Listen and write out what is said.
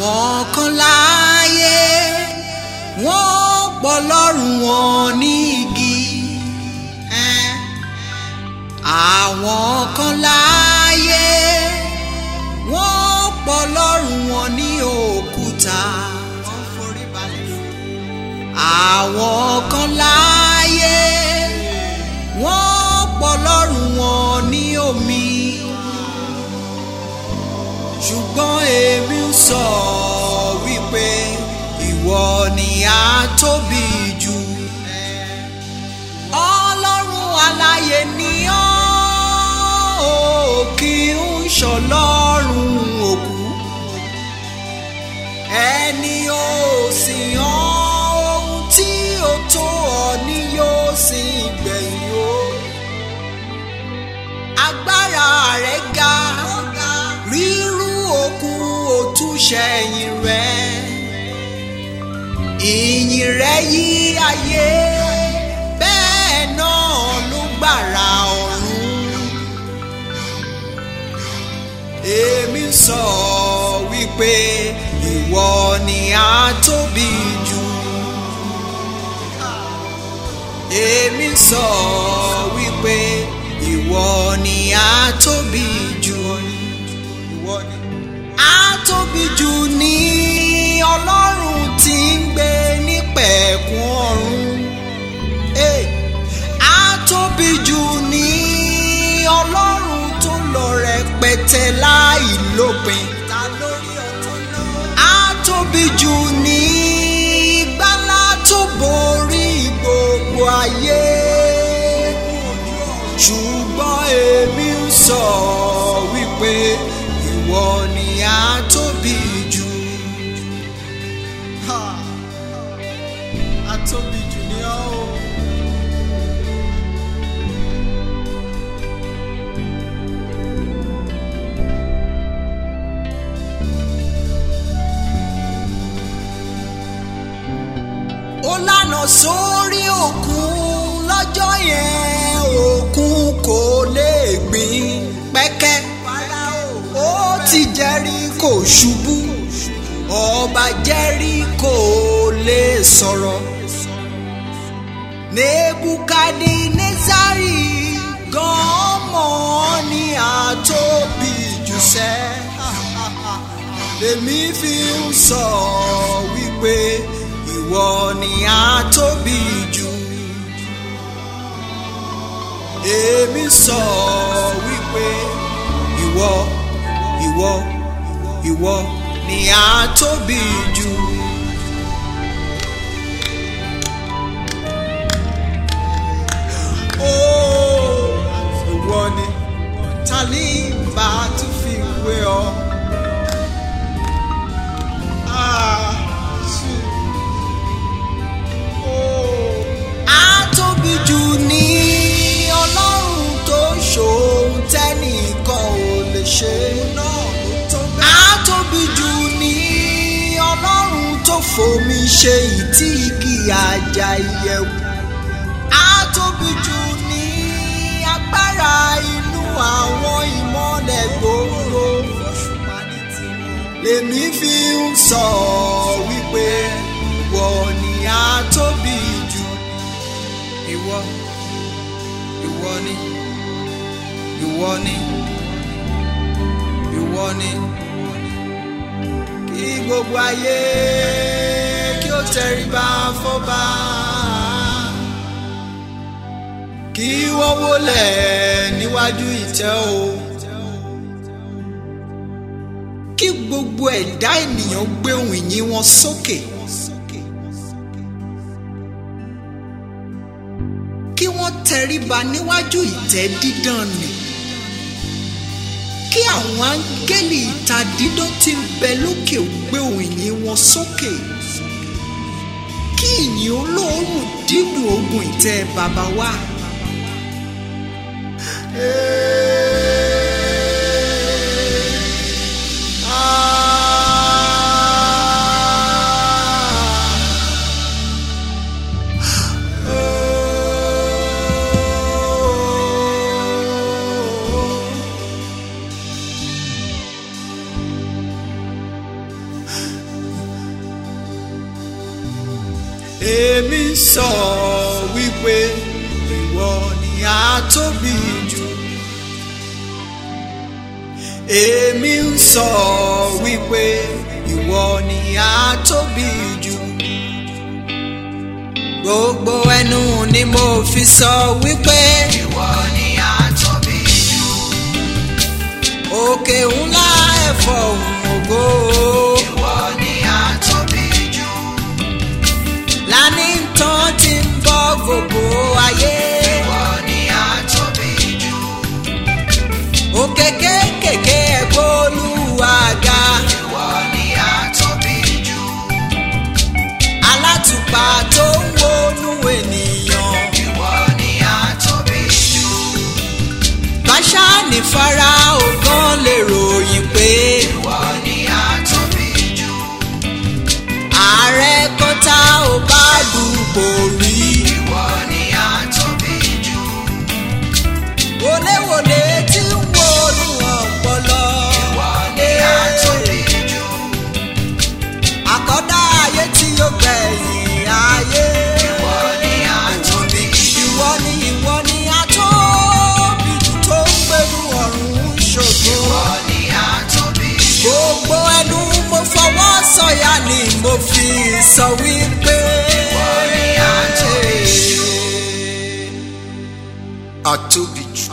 àwọn kan láàyè wọ́n pọ̀ lọ́rùn wọn ní igi ẹn. àwọn kan láàyè wọ́n pọ̀ lọ́rùn wọn ní òkúta wọ́n forí balẹ̀ fún. àwọn kan láàyè wọ́n pọ̀ lọ́rùn wọn ní omi ṣùgbọ́n èmi ń sọ wípé ìwọ ni a tóbi jù ọlọ́run aláyé ni ọ́ ò kí ń ṣọlọ́run òkú ẹni ò sì yan ohun tí ó tó ọ ní yóò sì gbẹ̀yìn o agbára rẹ̀ ga rírú òkun òtúnṣe ẹ̀yìn rẹ̀ ìyìn rẹ̀ yí ayé bẹ́ẹ̀ náà ló gbàrà ọ̀run èmi sọ wípé ìwọ ni a tóbi jù èmi sọ wípé ìwọ ni a tóbi jù ìwọ ni a tóbi jù ní ọlọ́run tí ń gbé nípẹ̀kun ọ̀run Hey! a tóbi jù ní ọlọ́run tó lọ rẹpẹtẹ láì lópin a tóbi jù ní gbálá tó borí gbogbo ayé ṣùgbọ́n èmi ń sọ wípé ìwọ ni a tóbi jù. Ha! a tóbi jù ní ọ́ o. ó lànà sórí òkun lọ́jọ́ yẹn òkun kò lè gbìn pẹ́kẹ́ ó ti Jẹ́ríkò ṣubú ọba Jẹ́ríkò lè sọ̀rọ̀ Nebukadinezari gan mọ̀ ní àtóbi jù sẹ́ lèmi fi ń sọ wípé ìwọ ni a tóbi jù èmi sọ wípé ìwọ ìwọ ìwọ ni a tóbi jù. Ó, ìwọ ni ta ní bá tún fi wé ọ. Ah, shoot. A tóbi jù ní ọlọ́run tó ṣòun tẹ́nìkan ò lè ṣe. A tóbi jù ní ọlọ́run tó fomi ṣe ìtì igi àjà ìyẹ̀wò. A tóbi jù ní agbára inú àwọn ìmọ̀lẹ̀ gbòòrò. Lèmi fi ń sọ wípé ìwọ ni a tóbi jù. Ìwọ, ìwọ ni, ìwọ ni, ìwọ ni. Kí gbogbo ayé kí ó tẹríba fọ́ba. Kí wọ́n wólẹ̀ níwájú ìtẹ́ o. Kí gbogbo ẹ̀dá ènìyàn gbé ohùn ìyìn wọn sókè. Kí wọ́n tẹríba níwájú ìtẹ́ dídán nì. Kí àwọn áńgẹ́lì ìta dídán tí ń bẹ lókè gbé ohùn ìyìn wọn sókè. Kí ìyìn olóòórùn dídùn ogun ìtẹ́ bàbá wa. èmi sọ wípé ìwọ ni a tóbi jù èmi ń sọ wípé ìwọ ni a tóbi jù gbogbo ẹnu ni mo fi sọ wípé ìwọ ni a tóbi jù. òkè ńlá ẹ̀fọ́ òun ògo ìwọ ni a tóbi jù. lání tán ti ń bọ́ gbogbo ayé ìwọ ni a tóbi jù. òkè kéékèèké ẹ̀gbọ́ olúwaga ìwọ ni a tóbi jù. alátùpà tó ń wọnú ènìyàn ìwọ ni a tóbi jù. báṣá ní Fáráò gan lè ròyìn pé ìwọ ni a tóbi jù. ààrẹ kan tá ò bá dùbò rí ìwọ ni a tóbi jù. wọléwọlé tí ń wọnú ọpọlọ ìwọ ni a tóbi jù. àkọ́dá ayé tí yóò gbẹ̀yìn ayé ìwọ ni a tóbi jù. ìwọ ni ìwọ ni a tóbi jù tó ń gbẹ̀rù ọ̀run ṣògo. ìwọ ni a tóbi jù. gbogbo ẹnu mo fọwọ́ sọ̀yà ni mo fi sọ wípé. Ìwọ ni a tóbi jù. a tóbi jù.